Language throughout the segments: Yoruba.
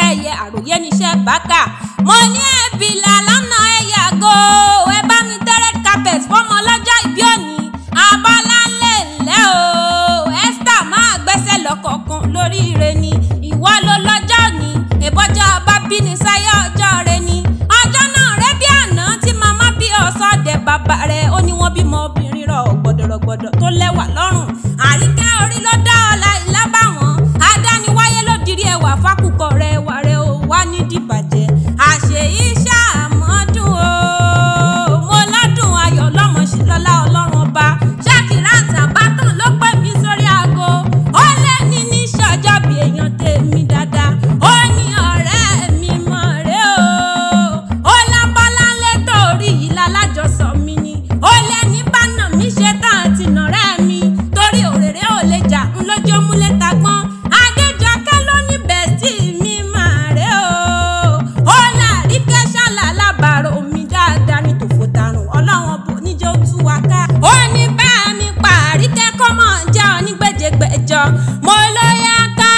ẹyẹ àròyé níṣẹ́ bákà mo ní ẹ̀bìlà lọ́nà ẹ̀yà go ẹ bá mi tẹ́rẹ̀ carpet fọmọ ọlọ́jọ́ ìbí òní abọ́láńlé ńlẹ́ o esther máa gbẹ́sẹ̀ lọ́kọ̀ọ̀kan lórí ire ni ìwọ ló lọ́jọ́ ní ìbọ́jọ́ bá bí ní sáyé ọjọ́ rẹ ni ọjọ́ náà rẹ bí àná tí màmá bí ọ̀sọ́dẹ̀ bàbá rẹ ó ní wọ́n bímọ obìnrin rọ gbọ̀dọ̀rọ̀gbọ̀dọ̀ tó lẹ́wà lọ́rùn àríkẹ́ orí ló dá ọ̀la ìlábàwọ̀n adániwáyé ló dirí ẹwà fákùkọ rẹ wà rẹ ó wá ní dìbàjẹ́ àṣeyí ṣàmọ́dún o mo lọ́dún ayọ̀ lọ́mọ sí lọ́lá ọlọ́run ọba ṣákìrántì àbátàn ló pè mí sórí aago ó lé ní ní ṣọjọ́ bí èèyàn tèmi dáadáa ó ní ọ̀rẹ́ mi mọ̀ rẹ́ o ó lábọ́láńlé torí yìí lálájọsọ mi ni ó lé ní bánà mi ṣe tán àti nàrẹ́ mi torí òrèrè ò lè jà ń lójó múlẹ̀ tagbọ́n adéjọkẹ́ ló ní bẹ́ẹ̀sì mi mà rẹ́ o ó láàrí kẹ́sàlà lábàárò mi dáadáa ní tòfò tarùn ọlọ́wọ́n bò níjó tú wa ká ó ní bá mi parí kẹ́kọ̀ọ́ mọ̀ jẹ́ onígbèjègbèjọ mo ló yá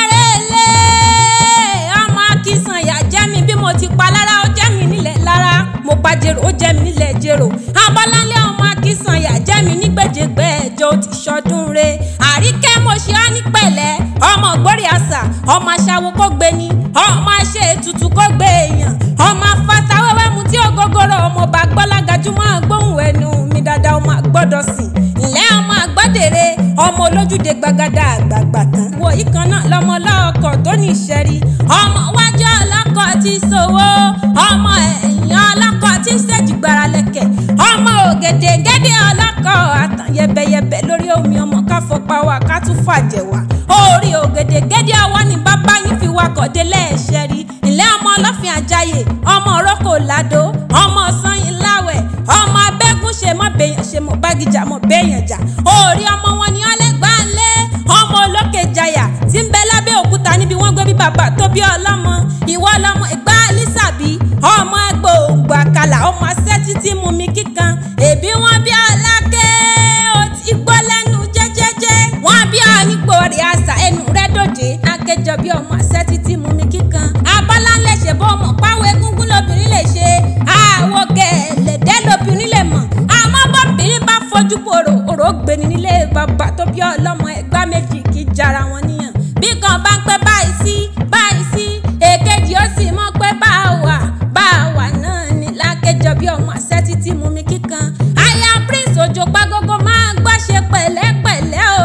kárẹ́lẹ́ ọmọ akínsànyà jẹ́ mi bí mo ti pa lára ó jẹ́ mi nílẹ̀ lára mo pa jèrò ó jẹ́ mi nílẹ̀ jèrò abọ́láńlé ọmọ akínsànyà jẹ́ mi nígbèjègbèjọ ó ti ṣọdún re àríkẹ́ mo ṣe ọ́ ní pẹ̀lẹ́ ọmọ ògbórí àṣà ọmọ aṣáwo kó gbé ni ọmọ aṣẹ ètùtù kó gbé èèyàn ọmọ afáta wẹ́wẹ́ mu tí ògógóró ọmọ bá gbọ́lágajúmọ́ gbóhùn ẹnu mi dáadáa ọmọ àgbọ́dọ̀ sìn ǹlẹ́ ọmọ àgbọ́dèrè ọmọ olójúde gbàgádà àgbààgbà tán wo ìkan náà lọmọ ọlọ́kọ̀ tó ní ìṣẹ́rí ọmọ wájú ọlọ́kọ̀ ti ṣòwò ọmọ ẹ̀yìn ọlọ́kọ̀ ti ṣèjì gbára lẹ́kẹ̀ ọmọ ògèdè gẹ́dẹ́ ọlọ́kọ̀ àtàn yẹbẹyẹbẹ lórí omi ọmọ káfọpá wa ká tún fàjẹ̀ wá orí ògèdè gẹ́dẹ́ ọwọ́ ni bàbá yín fi wakọ̀ délé ẹ̀ṣẹ̀ rí ilé ọmọ ọlọ́fin àjàyè ọmọ òrókò ládò ọmọ sanyìn láwẹ̀ ọmọ abẹ́gùn ṣe mọ́ bẹ́yàn ṣe mọ́ bágìjà mọ́ bẹ́yàn jà orí ọmọ wọn ni ọlẹ́gbàá lé ọmọ olókè jayà tí ń bẹ lábẹ́ òkúta níbi wọ́n gbé bí bàbá tó bí ọlọ́mọ ìwọ ọlọ́mọ ìgbà lísàbí ọmọ gbòǹgbò àkàlà ọmọ asẹ́ títí mú mi kíkan èbí wọn bí ọlákẹ́ ó ti gbọ́ lẹ́nu jẹ́jẹ́jẹ́ wọ́n bí ọ nípò rẹ̀ àṣà ẹnu rẹ̀ dòde akẹjọ bí ọmọ asẹ́ títí mú mi kíkan abọ́láńlẹ̀ ṣe bọ́ ọmọ páwọ́ egúngún lóbìnrin lè ṣe àwọ̀ gẹ̀ẹ́lẹ̀dẹ́ lóbìnrin lè mọ̀ àmọ́ bọ́bìnrin bá fojú pòrò òrò gbéni nílé bàbá tó bí ọlọ́mọ ẹgbá méjì kì í jara wọn níyàn bí kan bá ń pẹ́ báyìí sí báyìí sí èkejì ó sì mọ̀ pé bá a wà bá a wà náà ní lákẹjọ bí ọmọ àṣẹ títí mú mi kíkan aya prince òjò pàgógó máa gbọ́ ṣe pẹ̀lẹ́pẹ̀lẹ́ o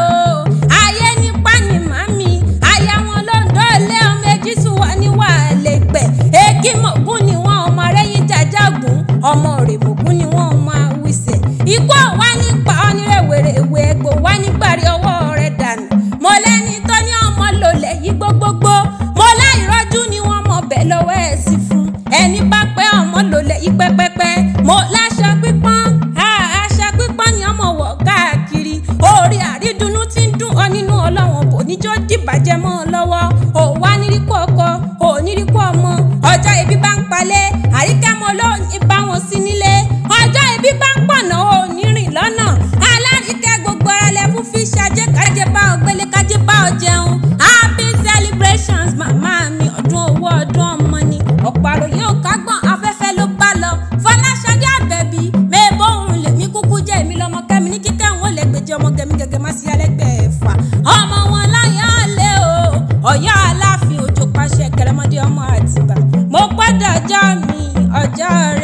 ayé nípa ni màmí aya wọn ló ń dọ́ọ̀lẹ́ ọmọ èjì sùn wà ní wàhálà ìpẹ́ èkì mọ̀gún ni wọ́n ọmọ rẹ́yìn jàjàgùn ọmọ rèmọ̀gún ni wọ́n ọmọ àwìsẹ̀ ikú ọ̀wá nípa ọ́nírẹ̀wẹ̀rẹ̀wẹ̀ ẹ̀gbọ́ wá nígbàrí ọwọ́ rẹ̀ dànù mo lẹ́ni tó ní ọmọ lòlẹ̀ yí gbogbogbò mo láìrọ́jú ni wọ́n mọ̀ bẹ́ẹ̀ lọ́wọ́ ẹ̀ sí fún ẹni bá pẹ́ ọmọ lòlẹ̀ yí pẹ́pẹ́pẹ́ mo láṣọ pípọ́n aṣọ pípọ́n ni ọmọ wọ̀ káàkiri orí àrídùnnú ti ń dùn ọ nínú ọlọ́wọ̀n bò níjọ́ dìbàjẹ́ mọ́ ọ lọ́wọ́ ò wá níríkú ọkọ ò níríkú ọmọ ọjọ́ ibi bá ń palẹ̀ àríkẹ́mọ ló ní bá wọn sí nílé ọjọ́ ibi bá ń pọ̀nà ò ní rìn lọ́nà alárìíkẹ́ gbogbo ara lẹ fún fi ṣàjẹ́ kájẹ́ bá ọ gbélé kájẹ́ bá ọ jẹun happy celebrations màmá mi ọdún owó ọdún ọmọ ni ọ̀pọ̀ àròyé ò kágbọ̀n afẹ́fẹ́ ló bá lọ fọláṣadé àbẹ̀bí mẹ́ẹ̀bọ̀ òun lèmi kúkú jẹ́ èmi lọ́mọ kẹ́mi ní kíkẹ́ òun ò lè gbèjì ọmọ gẹ̀mí gẹ̀gẹ̀ má sí alẹ́gbẹ̀ẹ́ ẹ̀fà ọmọ wọn láyọ̀ lé o ọ̀yọ́ aláàfin òjò pàṣẹ kẹrẹmọdé ọmọ àtìbà mo gbọ́dọ̀ ọjọ́ mi ọjọ́